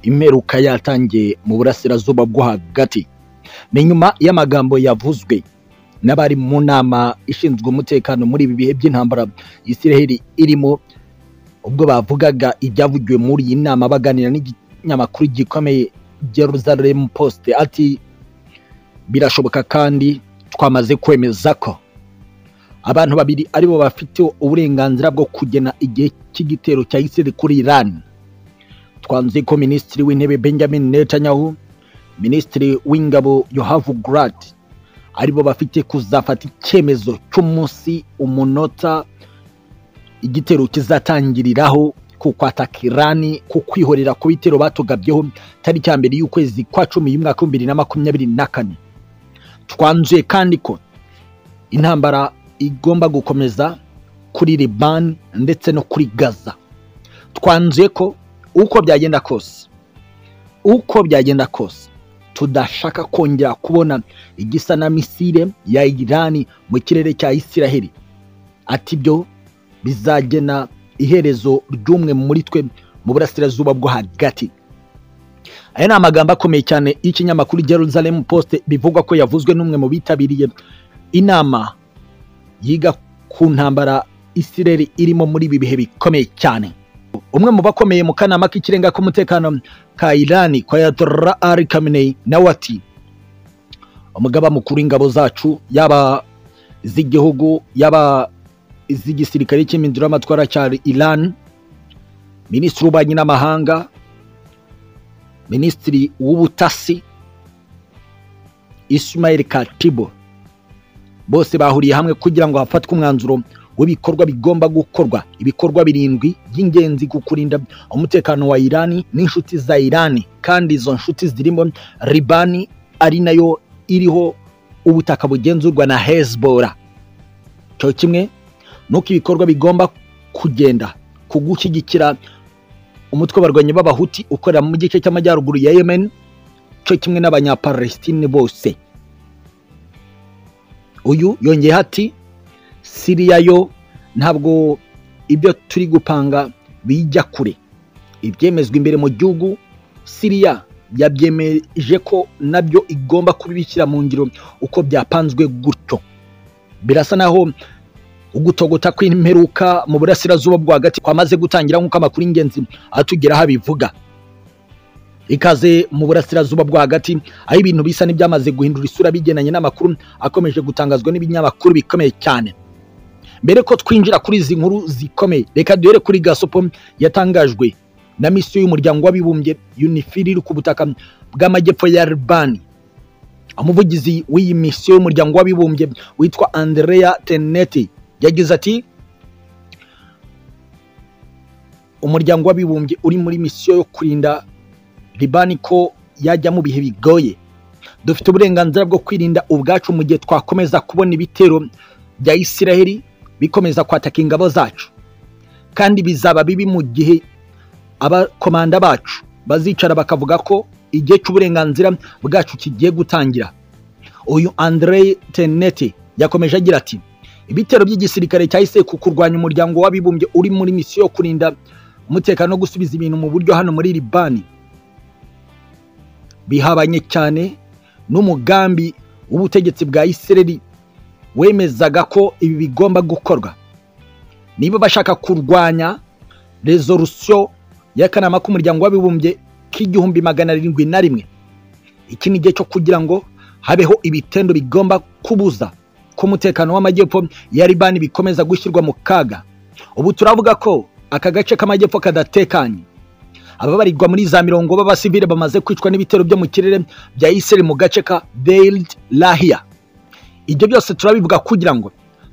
imperuka yatangiye mu burasirazuba bwo hagati ni nyuma y'amagambo yavuzwe n'abari mu nama ishinzwe umutekano muri ibi bihe by'intambara Isiraheli irimo ubwo bavugaga ibyavugiwe muri iyi nama baganira n'ikinyamakuru gikomeye Jerusalem Post ati birashoboka kandi twamaze kwemeza ko abantu babiri aribo bafite uburenganzira bwo kugena igihe cy'igitero cya Isiraheli kuri Iran twanze ko minisitiri w'intebe Benjamin Netanyahu minisitiri w'ingabo Yoav Gallant aribo bafite kuzafata icyemezo cy'umunsi umunota igitero kizatangiriraho ku kwataka irani ku kwihorera ku bitero batugabyeho tariki ya mbere y'ukwezi kwa cumi y'umwaka w'ibihumbi bibiri na makumyabiri na kane twanzuye kandi ko intambara igomba gukomeza kuri libani ndetse no kuri gaza twanzuye ko uko byagenda kose uko byagenda kose tudashaka kongera kubona igisa na misile ya irani mu kirere cya isiraheli ati byo bizagena iherezo ry'umwe muri twe mu burasirazuba bwo hagati aya ni amagambo akomeye cyane y'ikinyamakuru Jerusalem Post bivugwa ko yavuzwe n'umwe mu bitabiriye inama yiga ku ntambara isiraheli irimo muri ibi bihe bikomeye cyane umwe mu bakomeye mu kanama k'ikirenga k'umutekano ka irani kwa yadora ari kameneyi nawe ati umugaba mukuru w'ingabo zacu yaba iz'igihugu yaba iz'igisirikare cy'imindiro y'amatwara cya irani minisitiri w'ububanyi n'amahanga minisitiri w'ubutasi ismail katibo bose bahuriye hamwe kugira ngo hafatwe umwanzuro w'ibikorwa bigomba gukorwa ibikorwa birindwi by'ingenzi ku kurinda umutekano wa irani n'inshuti za irani kandi izo nshuti zirimo ribani ari nayo iriho ubutaka bugenzurwa na hezbora cyo kimwe nuko ibikorwa bigomba kugenda ku gushyigikira umutwe w'abarwanyi b'abahuti ukorera mu gice cy'amajyaruguru ya yemen cyo kimwe n'abanyapalestine bose uyu yongeyeho ati siriya yo ntabwo ibyo turi gupanga bijya kure ibyemezwa imbere mu gihugu siriya yabyemeje ko nabyo igomba kubibikira mu ngiro uko byapanzwe gutyo birasa naho ugutogota kw'imperuka mu burasirazuba bwo hagati kwamaze gutangira nk'uko amakuru y'ingenzi atugeraho abivuga ikaze mu burasirazuba bwo hagati aho ibintu bisa n'ibyamaze guhindura isura bigenanye n'amakuru akomeje gutangazwa n'ibinyamakuru bikomeye cyane mbere ko twinjira kuri izi nkuru zikomeye reka duhere kuri gasopo yatangajwe na misiyo y'umuryango w'abibumbye unifil iri ku butaka bw'amajyepfo ya ribani umuvugizi w'iyi misiyo y'umuryango w'abibumbye witwa andrea teneti yagize ati umuryango w'abibumbye uri muri misiyo yo kurinda ribani ko yajya mu bihe bigoye dufite uburenganzira bwo kwirinda ubwacu mu gihe twakomeza kubona ibitero bya isiraheli bikomeza kwataka ingabo zacu kandi bizaba bibi mu gihe abakomanda bacu bazicara bakavuga ko igihe cy'uburenganzira bwacu kigiye gutangira uyu Andre tenete yakomeje agira ati ibitero by'igisirikare cyahise ku kurwanya umuryango w'abibumbye uri muri misiyo yo kurinda umutekano no gusubiza ibintu mu buryo hano muri libani bihabanye cyane n'umugambi w'ubutegetsi bwa isireri wemezaga ko ibi bigomba gukorwa niba bashaka kurwanya rezorusiyo y'akanama k'umuryango w'abibumbye k'igihumbi magana arindwi na rimwe iki ni igihe cyo kugira ngo habeho ibitendo bigomba kubuza ko umutekano w'amajyepfo ya ribani bikomeza gushyirwa mu kaga ubu turavuga ko aka gace k'amajyepfo kadatekanye ababarirwa muri za mirongo b'abasivile bamaze kwicwa n'ibitero byo mu kirere bya isireri mu gace ka beyiridi lahiya ibyo byose turabivuga kugira ngo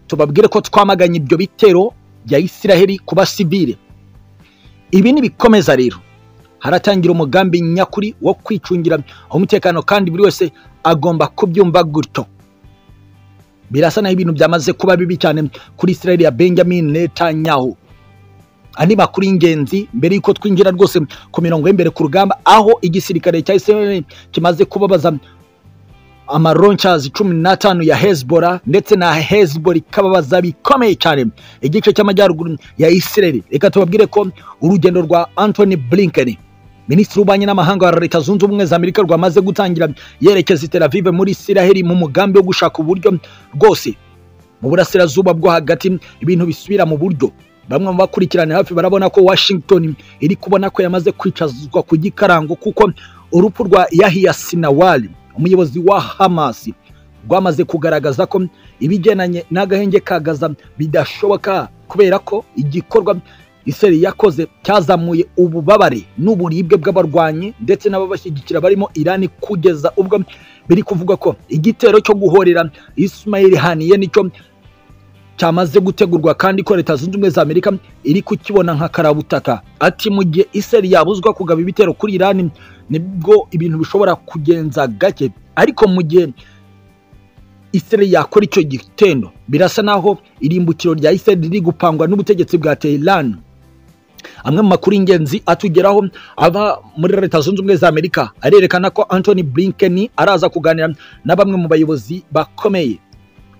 tubabwire ko twamaganye ibyo bitero bya isiraheli ku basivile ibi nibikomeza rero haratangira umugambi nyakuri wo kwicungira umutekano kandi buri wese agomba kubyumva gutyo birasa naho ibintu byamaze kuba bibi cyane kuri isiraheli ya benjamin netanyahu andi makuru y'ingenzi mbere y'uko twinjira rwose ku mirongo y'imbere ku rugamba aho igisirikare cya isiraheli kimaze kubabaza amaroncazi cumi n'atanu ya hezbora ndetse na hezbora ikababaza bikomeye cyane igice cy'amajyaruguru ya isireri reka tubabwire ko urugendo rwa antoni blinkeni minisitiri w'ububanyi n'amahanga wa leta zunze ubumwe za amerika rwamaze gutangira yerekeza i Tel Aviv muri isiraheli mu mugambi wo gushaka uburyo bwose mu burasirazuba bwo hagati ibintu bisubira mu buryo bamwe mu bakurikirana hafi barabona ko washington iri kubona ko yamaze kwicazwa ku gikarango kuko urupfu rwa yahiya sinawari umuyobozi wa hamasi rwamaze kugaragaza ko ibigendanye n'agahenge ka gaza bidashoboka kubera ko igikorwa iseri yakoze cyazamuye ububabare n'uburibwe bw'abarwanyi ndetse n'ababashyigikira barimo irani kugeza ubwo biri kuvuga ko igitero cyo guhorera Ismail Haniye nicyo cyamaze gutegurwa kandi ko leta zunze ubumwe za amerika iri kukibona nka karabutaka ati mu gihe iseri yabuzwa kugaba ibitero kuri irani nibwo ibintu bishobora kugenza gake ariko mu gihe Israel yakora icyo gitendo birasa naho irimbukiro rya Israel riri gupangwa n'ubutegetsi bwa Tehran amwe mu makuru y'ingenzi atugeraho ava muri leta zunze ubumwe za amerika arerekana ko Anthony Blinken araza kuganira na bamwe mu bayobozi bakomeye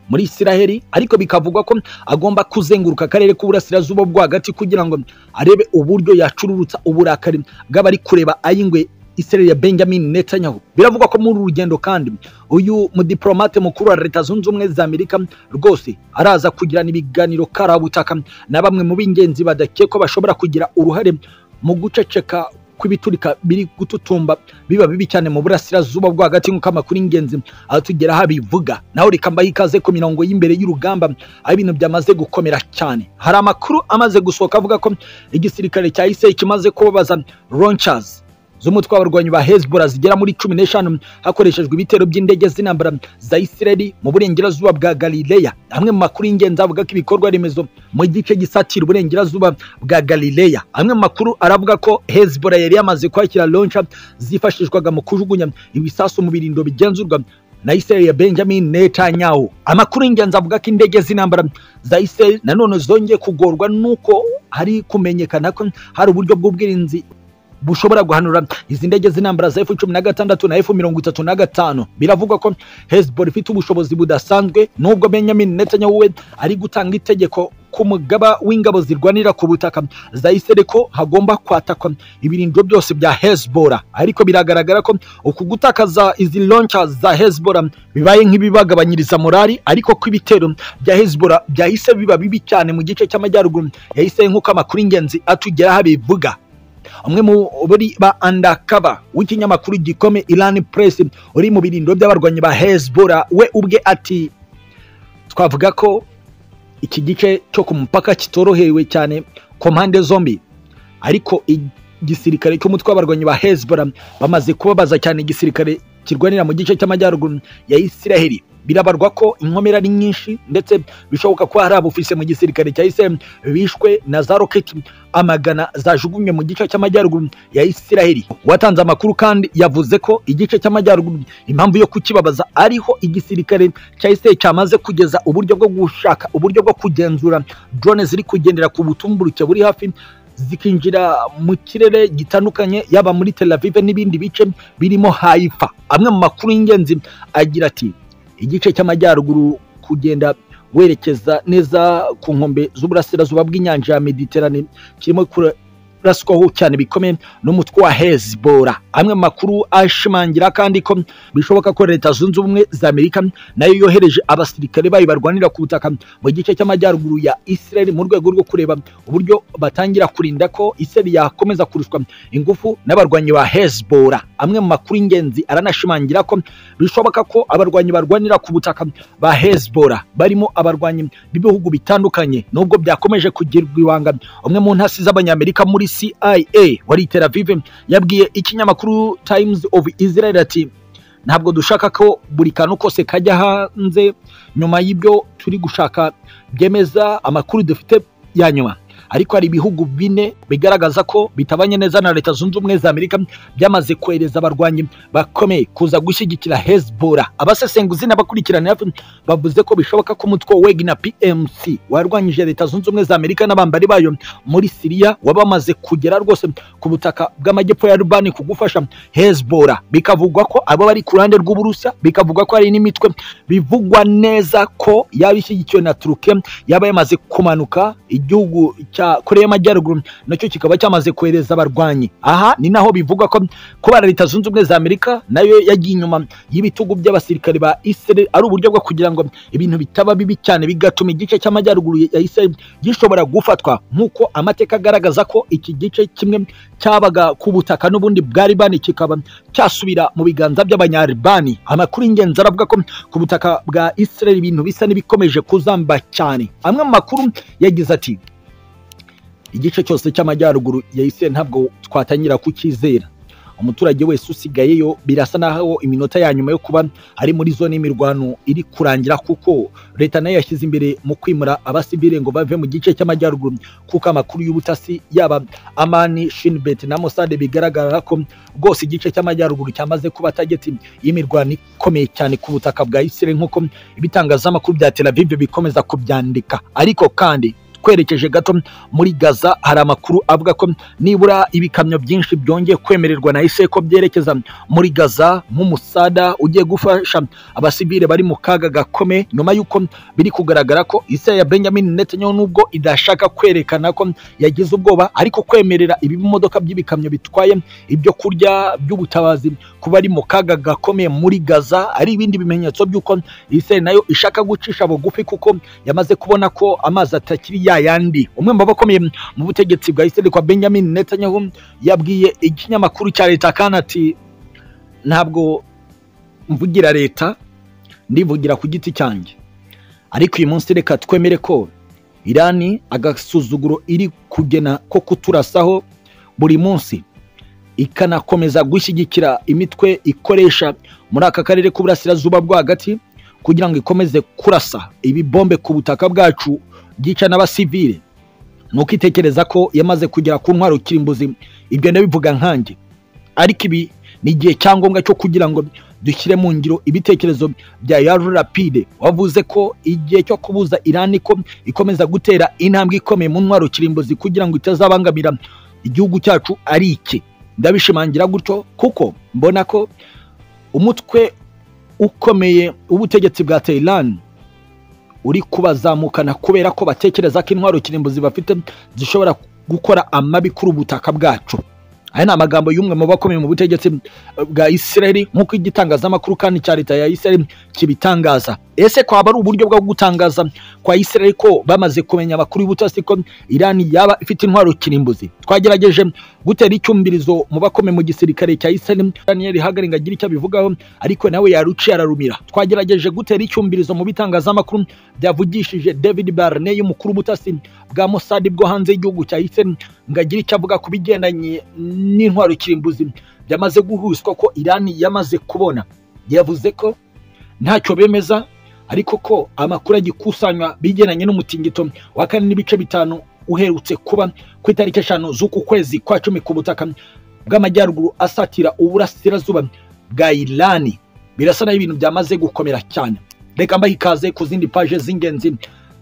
muri Israel ariko bikavugwa ko agomba kuzenguruka akarere k'uburasirazuba bwo hagati kugira ngo arebe uburyo yacururutsa uburakari bw'abari kureba ay'ingwe Israel ya Benjamin Netanyahu biravugwa ko muri uru rugendo kandi uyu mudiplomate mukuru wa leta zunze ubumwe za Amerika rwose araza kugirana ibiganiro karabutaka na bamwe mu b'ingenzi badakekwa bashobora kugira uruhare mu guceceka kw'ibiturika biri gututumba biba bibi cyane mu burasirazuba bwo hagati nk'uko amakuru y'ingenzi atugeraho abivuga naho reka mbahe ikaze ku mirongo y'imbere y'urugamba aho ibintu byamaze gukomera cyane hari amakuru amaze gusohoka avuga ko igisirikare cya Israel kimaze kubabaza launchers z'umutwe w'abarwanyi ba Hezbollah zigera muri cumi n'eshanu hakoreshejwe ibitero by'indege z'intambara za Israel mu burengerazuba bwa Galileya amwe mu makuru y'ingenzi avuga ko ibikorwa remezo mu gice gisatira uburengerazuba bwa Galileya amwe mu makuru aravuga ko Hezbollah yari yamaze kwakira launcher zifashishwaga mu kujugunya ibisasu mu birindo bigenzurwa na Israel ya Benjamin Netanyahu amakuru y'ingenzi avuga ko indege z'intambara za Israel nanone zongeye kugorwa nuko hari kumenyekana ko hari uburyo bw'ubwirinzi bushobora guhanura izi ndege z'intambara za F-16 na F-35 biravugwa ko Hezbollah ifite ubushobozi budasanzwe nubwo Benjamin Netanyahu we ari gutanga itegeko ku mugaba w'ingabo zirwanira ku butaka za Israel ko hagomba kwatakwa ibirindiro byose bya Hezbollah ariko biragaragara ko uku gutakaza izi launchers za Hezbollah bibaye nk'ibibagabanyiriza morali ariko ko ibitero bya Hezbollah byahise biba bibi cyane mu gice cy'amajyaruguru ya Israel nk'uko amakuru ingenzi atugeraho abivuga umwe mu buri ba undercover w'ikinyamakuru gikome Iran Press uri mu birindiro by'abarwanyi ba Hezbollah we ubwe ati twavuga ko iki gice cyo ku mupaka kitorohewe cyane ku mpande zombi ariko igisirikare cy'umutwe w'abarwanyi ba Hezbollah bamaze kubabaza cyane igisirikare kirwanira mu gice cy'amajyaruguru ya Israel birabarwa ko inkomere ari nyinshi ndetse bishoboka ko hari abufise mu gisirikare cya Israel bishwe na za roketi amagana zajugunywe mu gice cy'amajyaruguru ya Israel watanze amakuru kandi yavuze ko igice cy'amajyaruguru impamvu yo kukibabaza ariho igisirikare cya Israel cyamaze kugeza uburyo bwo gushaka uburyo bwo kugenzura drone ziri kugendera ku butumburuke buri hafi zikinjira mu kirere gitandukanye yaba muri Tel Aviv n'ibindi bice birimo Haifa amwe mu makuru y'ingenzi agira ati igice cy'amajyaruguru kugenda werekeza neza ku nkombe z'uburasirazuba bw'inyanja ya Mediterane kirimo kuraswaho cyane bikomeye n'umutwe wa Hezbollah amwe mu makuru ashimangira kandi ko bishoboka ko leta zunze ubumwe za Amerika nayo yohereje abasirikare bayo barwanira ku butaka mu gice cy'amajyaruguru ya Israel mu rwego rwo kureba uburyo batangira kurinda ko Israel yakomeza kurushwa ingufu n'abarwanyi ba Hezbollah amwe mu makuru y'ingenzi aranashimangira ko bishoboka ko abarwanyi barwanira ku butaka ba Hezbollah barimo abarwanyi b'ibihugu bitandukanye nubwo byakomeje kugirwa ibanga umwe mu ntasi z'abanyamerika muri CIA wari i Tel Aviv yabwiye ikinyamakuru Times of Israel ati ntabwo dushaka ko buri kantu kose kajya hanze nyuma y'ibyo turi gushaka byemeza amakuru dufite ya nyuma ariko hari ibihugu bine bigaragaza ko bitabanye neza na leta zunze ubumwe za amerika byamaze kohereza abarwanyi bakomeye kuza gushyigikira hezbollah abasesenguzi n'abakurikirana bavuze ko bishoboka ko umutwe weg na pmc warwanyije leta zunze ubumwe za amerika n'abambari bayo muri siriya wabamaze kugera rwose ku butaka bw'amajyepfo ya rubani ku gufasha hezbollah bikavugwa ko abo bari ku ruhande rw'uburusiya bikavugwa ko hari n'imitwe bivugwa neza ko yaba ishyigikiwe na turuke yaba yamaze kumanuka igihugu koreya y'amajyaruguru nacyo kikaba cyamaze kohereza abarwanyi aha ni naho bivugwa ko kuba leta zunze ubumwe za amerika nayo yagiye inyuma y'ibitugu by'abasirikare ba israel ari uburyo bwo kugira ngo ibintu bitaba bibi cyane bigatuma igice cy'amajyaruguru ya israel gishobora gufatwa nk'uko amateka agaragaza ko iki gice kimwe cyabaga ku butaka n'ubundi bwa libani kikaba cyasubira mu biganza by'abanyalibani amakuru y'ingenzi aravuga ko ku butaka bwa israel ibintu bisa n'ibikomeje kuzamba cyane amwe mu makuru yagize ati igice cyose cy'amajyaruguru ya israel ntabwo twatangira kukizera umuturage wese usigayeyo birasa naho iminota ya nyuma yo kuba ari muri zone y'imirwano iri kurangira kuko leta nayo yashyize imbere mu kwimura abasivile ngo bave mu gice cy'amajyaruguru kuko amakuru y'ubutasi yaba amani shinbet na mosade bigaragara ko rwose igice cy'amajyaruguru cyamaze kuba tageti y'imirwano ikomeye cyane ku butaka bwa israel nk'uko ibitangazamakuru bya tel aviv bikomeza kubyandika ariko kandi twerekeje gato muri gaza hari amakuru avuga ko nibura ibikamyo byinshi byongeye kwemererwa na ise ko byerekeza muri gaza nk'umusada ugiye gufasha abasivile bari mu kaga gakome nyuma y'uko biri kugaragara ko ise ya benjamin netanyahu nubwo idashaka kwerekana ko yagize ubwoba ariko kwemerera ibimodoka by'ibikamyo bitwaye ibyo kurya by'ubutabazi kuba ari mu kaga gakomeye muri gaza ari ibindi bimenyetso by'uko ise nayo ishaka gucisha bugufi kuko yamaze kubona ko amazi atakiri ya yandi umwe mu bakomeye mu butegetsi bwa Israel kwa Benjamin Netanyahu yabwiye ikinyamakuru cya leta kandi ati ntabwo mvugira leta ndivugira ku giti cyanjye ariko uyu munsi reka twemere ko irani agasuzuguro iri kugena ko kuturasaho buri munsi ikanakomeza gushyigikira imitwe ikoresha muri aka karere k'uburasirazuba rwagati kugira ngo ikomeze kurasa ibibombe ku butaka bwacu byica n'abasivile ni ukitekereza ko yamaze kugera ku ntwaro kirimbuzi ibyo ndabivuga nkanjye ariko ibi ni igihe cyangombwa cyo kugira ngo dushyire mu ngiro ibitekerezo bya yaru rapide wavuze ko igihe cyo kubuza irani ko ikomeza gutera intambwe ikomeye mu ntwaro kirimbuzi kugira ngo itazabangamira igihugu cyacu ari iki ndabishimangira gutyo kuko mbona ko umutwe ukomeye w'ubutegetsi bwa teyirani uri kubazamukana kubera ko batekereza ko intwaro kirimbuzi bafite zishobora gukora amabi kuri ubutaka bwacu aya ni amagambo y'umwe mu bakomeye mu butegetsi bwa israel nk'uko igitangazamakuru kandi cya leta ya israel kibitangaza ese kwaba ari uburyo bwo gutangaza kwa israel ko bamaze kumenya amakuru y'ubutasi ko irani yaba ifite intwaro kirimbuzi twagerageje gutera icyumvirizo mu bakomeye mu gisirikare cya israel daniel hagaringa agira icyo abivugaho ariko nawe yaruciye ararumira twagerageje gutera icyumvirizo mu bitangazamakuru byavugishije david barney umukuru w'ubutasi bwa mossad bwo hanze y'igihugu cya israel ngo agire icyo avuga ku bigendanye n'intwaro kirimbuzi byamaze guhuzwa ko irani yamaze kubona yavuze ko ntacyo bemeza ariko ko amakuru agikusanywa bigendanye n'umutingito wa kane n'ibice bitanu uherutse kuba ku itariki eshanu z'uku kwezi kwa cumi ku butaka bw'amajyaruguru asatira uburasirazuba bwa irani birasa naho ibintu byamaze gukomera cyane reka mbaha ikaze ku zindi paje z'ingenzi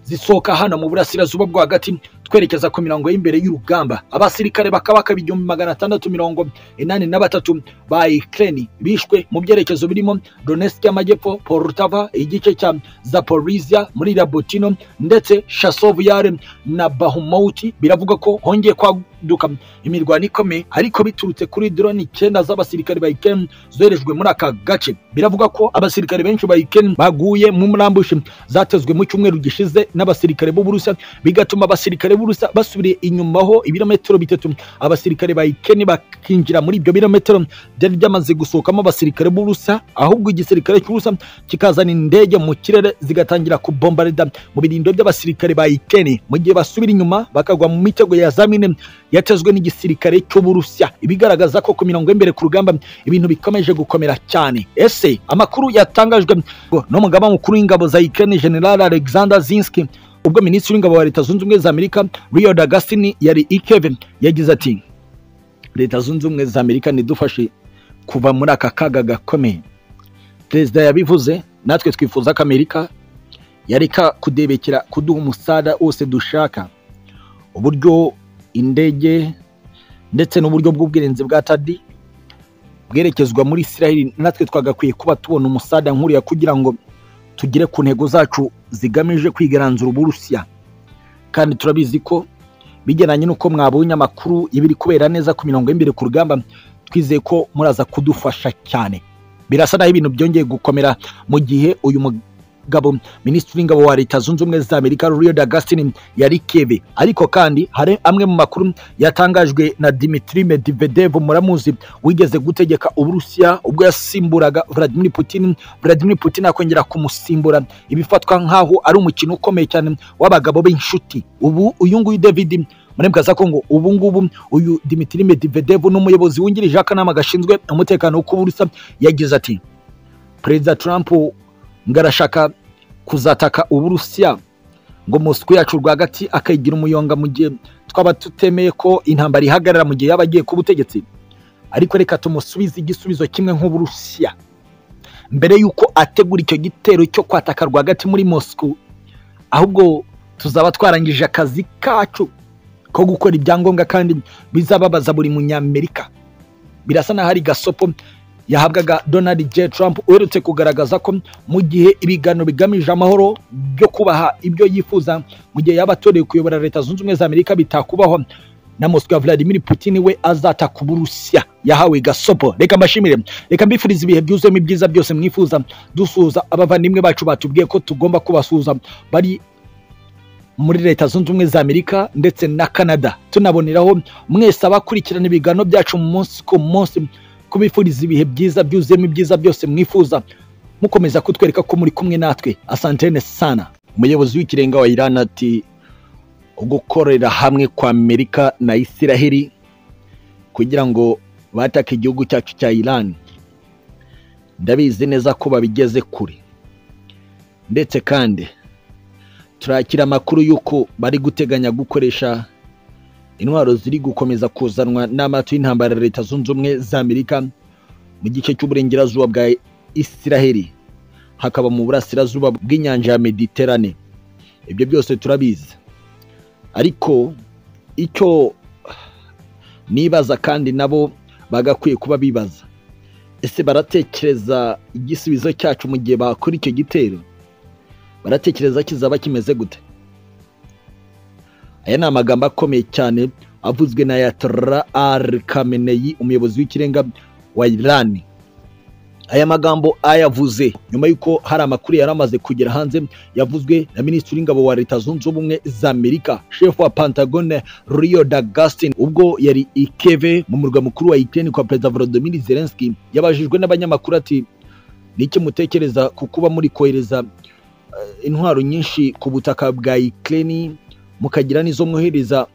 zisohoka hano mu burasirazuba bwo hagati twerekeza ku mirongo y'imbereye y'urugamba abasirikare bakabaka ibihumbi magana atandatu mirongo inani na batatu ba Ukraine bishwe mu byerekezo birimo Donetsk y'amajyepfo Poltava igice cya Zaporizhia muri Rabotino ndetse Chasov Yare na Bahumut biravuga ko hongeye kwaduka imirwano ikomeye ariko biturutse kuri drone icyenda z'abasirikare ba Ukraine zoherejwe muri aka gace biravuga ko abasirikare benshi ba Ukraine baguye mu mrambushi zatezwe mu cyumweru gishize n'abasirikare b'Uburusiya bigatuma abasirikare b'uburusa basubiriye inyuma ho ibirometero bitatu abasirikare ba ikeni bakinjira muri ibyo birometero byari byamaze gusohokamo abasirikare b'uburusa ahubwo igisirikare cy'uburusa kikazana indege mu kirere zigatangira kubombarida mu birindo by'abasirikare ba ikeni mu gihe basubira inyuma bakagwa mu mitego ya zamine yatezwe n'igisirikare cy'uburusiya ibigaragaza ko ku mirongo y'imbere ku rugamba ibintu bikomeje gukomera cyane ese amakuru yatangajwe n'umugaba mukuru w'ingabo za ikeni general alexander zinski ubwo minisitiri w'ingabo wa leta zunze ubumwe za amerika Lloyd Augustine yari ikeve yagize ati leta zunze ubumwe za amerika nidufashe kuva muri aka kaga gakomeye perezida yabivuze natwe twifuza ko amerika yareka kudebekera kuduha umusada wose dushaka uburyo indege ndetse n'uburyo bw'ubwirinzi bwa tadi bwerekezwa muri israel natwe twagakwiye kuba tubona umusada nkuriya kugira ngo tugere ku ntego zacu zigamije kwigaranzura uburusiya kandi turabizi ko bijyanye n'uko mwabonye amakuru y'ibiri kubera neza ku mirongo y'imbere ku rugamba twizeye ko muraza kudufasha cyane birasa naho ibintu byongeye gukomera mu gihe uyu mugabo minisitiri w'ingabo wa leta zunze ubumwe za amerika ruriyo dagasitini yari kebe ariko kandi hari amwe mu makuru yatangajwe na dimitri medivedevu muramuzi wigeze gutegeka uburusiya ubwo yasimburaga vladimir putin vladimir putin akongera kumusimbura ibifatwa nk'aho ari umukino ukomeye cyane w'abagabo b'inshuti ubu uyu nguyu david murembaza ko ngo ubu ngubu uyu dimitri medivedevu n'umuyobozi wungirije akanama gashinzwe umutekano w'uburusiya yagize ati perezida trump ngo arashaka kuzataka uburusiya ngo mosiko yacu rwagati akayigira umuyonga mu gihe twaba tutemeye ko intambara ihagarara mu gihe yaba agiye ku butegetsi ariko reka tumusubize igisubizo kimwe nk'uburusiya mbere y'uko ategura icyo gitero cyo kwataka rwagati muri mosiko ahubwo tuzaba twarangije akazi kacu ko gukora ibyangombwa kandi bizababaza buri munyamerika birasa n'aho ari gasopo yahabwaga donald j trump uherutse kugaragaza ko mu gihe ibiganiro bigamije amahoro byo kubaha ibyo yifuza mu gihe yaba atoreye kuyobora leta zunze ubumwe za amerika bitakubahwa na moscow vladimir putin we azataka uburusiya yahawe gasopo reka mbashimire reka mbifurize ibihe byuzuyemo ibyiza byose mwifuza dusuhuza abavandimwe bacu batubwiye ko tugomba kubasuhuza bari muri leta zunze ubumwe za amerika ndetse na canada tunaboneraho mwese abakurikirana ibiganiro byacu umunsi ku munsi kubifuriza ibihe byiza byuzuyemo ibyiza byose mwifuza mukomeza kutwereka ko muri kumwe natwe asantene sana umuyobozi w'ikirenga wa iran ati gukorera hamwe kwa amerika na isiraheli kugira ngo batake igihugu cyacu cya iran ndabizi neza ko babigeze kure ndetse kandi turakira amakuru y'uko bari guteganya gukoresha intwaro ziri gukomeza kuzanwa n'amato y'intambara leta zunze ubumwe za amerika mu gice cy'uburengerazuba bwa isiraheli hakaba mu burasirazuba bw'inyanja ya mediterane ibyo byose turabizi ariko icyo nibaza kandi nabo bagakwiye kuba bibaza ese baratekereza igisubizo cyacu mu gihe bakora icyo gitero baratekereza kizaba kimeze gute aya ni amagambo akomeye cyane avuzwe na yatara ari kameneyi umuyobozi w'ikirenga wa irani aya magambo ayavuze nyuma y'uko hari amakuru yari amaze kugera hanze yavuzwe na minisitiri w'ingabo wa leta zunze ubumwe za amerika shefu wa pantagone rio dagastin ubwo yari ikeve mu murwa mukuru wa ukraine kwa perezida volodymyr zelensky yabajijwe n'abanyamakuru ati niki mutekereza ku kuba muri kohereza intwaro nyinshi ku butaka bwa ukraine mukagira n'izo mwohereza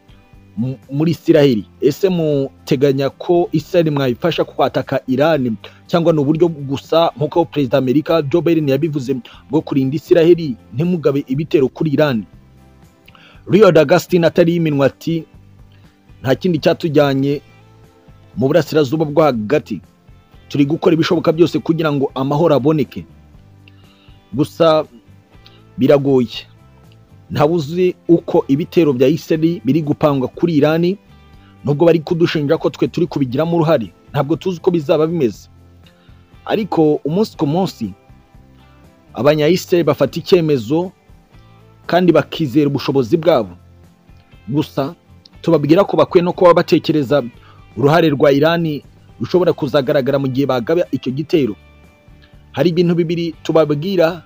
muri isiraheli ese muteganya ko isiraheli mwayifasha kwataka irani cyangwa ni uburyo gusa nk'uko perezida amerika joe biden yabivuze bwo kurinda isiraheli ntimugabe ibitero kuri irani rio dagastin atari y'iminwa ati nta kindi cyatujyanye mu burasirazuba bwo hagati turi gukora ibishoboka byose kugira ngo amahoro aboneke gusa biragoye ntabuzi uko ibitero bya isiraheli biri gupangwa kuri irani nubwo bari kudushinja ko twe turi kubigiramo uruhare ntabwo tuzi uko bizaba bimeze ariko umunsi ku munsi abanyayisiraheli bafata icyemezo kandi bakizera ubushobozi bwabo gusa tubabwira ko bakwiye no kuba batekereza uruhare rwa irani rushobora kuzagaragara mu gihe bagaba icyo gitero hari ibintu bibiri tubabwira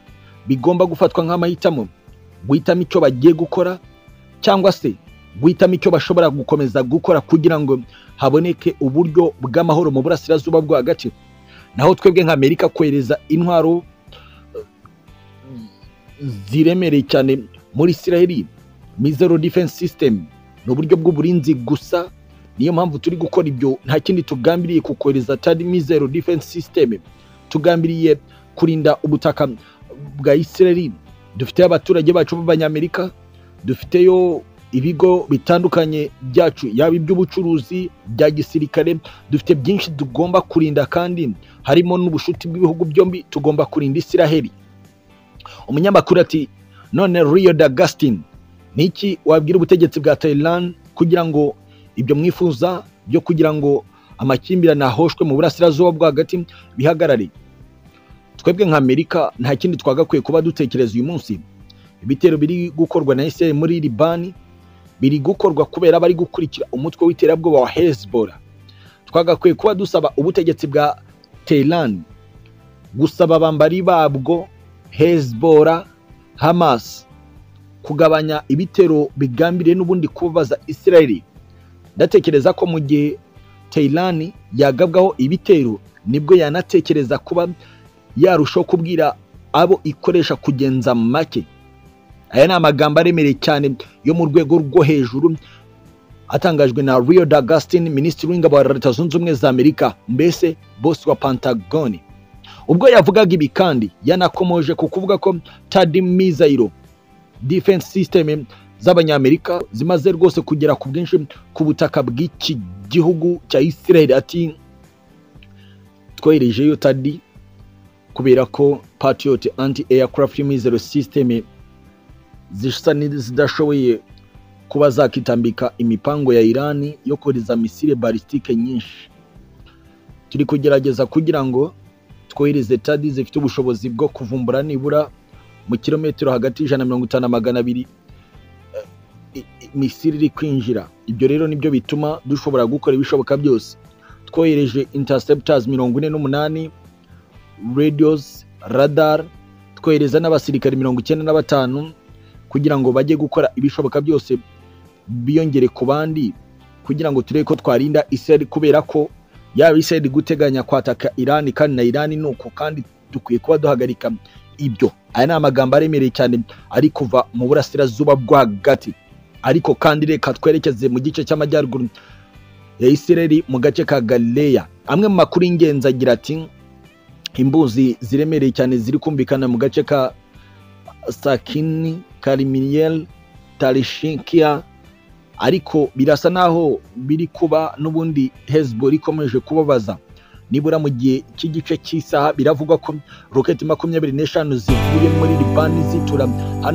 bigomba gufatwa nk'amahitamo guhitamo icyo bagiye gukora cyangwa se guhitamo icyo bashobora gukomeza gukora kugira ngo haboneke uburyo bw'amahoro mu burasirazuba bwo hagati naho twebwe nka amerika kohereza intwaro ziremereye cyane muri isiraheli mizero defense system ni uburyo bw'uburinzi gusa niyo mpamvu turi gukora ibyo nta kindi tugambiriye kukohereza atari mizero defense system tugambiriye kurinda ubutaka bwa isiraheli dufiteyo abaturage bacu b'abanyamerika dufiteyo ibigo bitandukanye byacu yaba iby'ubucuruzi bya gisirikare dufite byinshi tugomba kurinda kandi harimo n'ubushuti bw'ibihugu byombi tugomba kurinda isiraheli umunyamakuru ati none rio dagastin ni iki wabwira ubutegetsi bwa thailand kugira ngo ibyo mwifuza byo kugira ngo amakimbirane ahoshwe mu burasirazuba bwo hagati bihagarare twebwe nka amerika nta kindi twagakwiye kuba dutekereza uyu munsi ibitero biri gukorwa na isiraheli muri libani biri gukorwa kubera bari gukurikira umutwe w'iterabwoba wa hezbollah twagakwiye kuba dusaba ubutegetsi bwa tehran gusaba abambari babwo hezbollah hamas kugabanya ibitero bigambiriye n'ubundi kubabaza israeli ndatekereza ko mu gihe tehran yagabwaho ibitero nibwo yanatekereza kuba yarushaho kubwira abo ikoresha kugenza make aya ni amagambo aremereye cyane yo mu rwego rwo hejuru atangajwe na Rio D'Agustin minisitiri w'ingabo wa leta zunze ubumwe za amerika mbese bosi wa pantagoni ubwo yavugaga ibi kandi yanakomoje ku kuvuga ko tadi mizayiro defense system z'abanyamerika zimaze rwose kugera ku bwinshi ku butaka bw'iki gihugu cya israel ati twoherejeyo tadi kubera ko patriot anti aircraft missile system zisa n'izidashoboye kuba zakitambika imipango ya irani yo kohereza misile balistike nyinshi turi kugerageza kugira ngo twohereze tadi zifite ubushobozi bwo kuvumbura nibura mu kilometero hagati y'ijana na mirongo itanu na magana abiri misile iri kwinjira ibyo rero nibyo bituma dushobora gukora ibishoboka byose twohereje interceptors mirongo ine n'umunani radios radar twohereza n'abasirikare mirongo icyenda na batanu kugira ngo bajye gukora ibishoboka byose biyongere ku bandi kugira ngo turebe ko twarinda Israel kubera ko yaba Israel guteganya kwataka Iran kandi na Iran nuko kandi dukwiye kuba duhagarika ibyo aya ni amagambo aremereye cyane ari kuva mu burasirazuba bwo hagati ariko kandi reka twerekeze mu gice cy'amajyaruguru ya Israel mu gace ka Galileya amwe mu makuru y'ingenzi agira ati imbuzi ziremereye cyane ziri kumvikana mu gace ka sakini karimiyeri tarishikiya ariko birasa naho biri kuba n'ubundi hezbollah ikomeje kubabaza nibura mu gihe cy'igice cy'isaha biravugwa ko roketi makumyabiri n'eshanu zivuye muri libani zitura hano